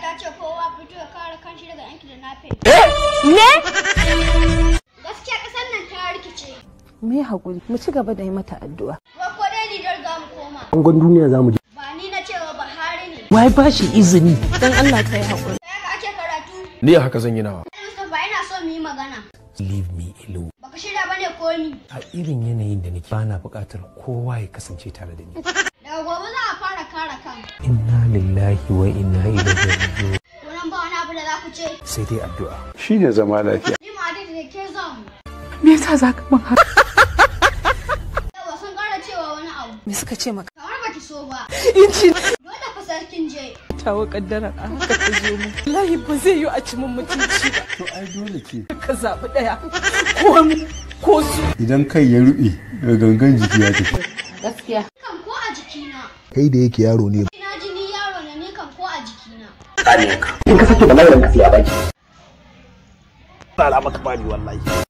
ta ce kowa fito ya kare kanshi daga yanki da nafe. Ne? Gaskiya ƙasar nan ta rikice. Mu yi haƙuri, mu ci gaba da yi mata addu'a. Wai ko dai Nijar za mu koma. Bangon duniya za mu je. Ba ni na cewa Buhari ne. Wai ba shi izini. Don Allah ka yi haƙuri. Sai ka ake karatu. Ni haka zan yi nawa. Mustapha ina so mu yi magana. Leave me alone. Baka shirya bane ko ni. A irin yanayin da nake bana buƙatar kowa ya kasance tare da ni. Daga gobe za a fara kare kan. Inna lillahi wa inna ilaihi raji'un. Wannan ba wani abu da za ku ce. Sai dai addu'a. shine zama lafiya Ni ma da ke zan. Me yasa za ka min haka? Yawa sun ƙara cewa wani abu. Me suka ce maka? Kamar baki so ba. In ci Dole fa sarkin je. tawa kaddara a haka ta zo mu. Wallahi ba zai yi a ci min mutunci ba. to ai dole ce Ka zaɓi ɗaya. Ko mu ko su. idan kai ya ruɓe ga gangan jiki ya tafi Gaskiya. Kan ko a jikina. kai da yake yaro ne Ina jini yaro ne ni kan ko a jikina. In ka sake bala'in ka sai a baki. Ba maka bani wallahi.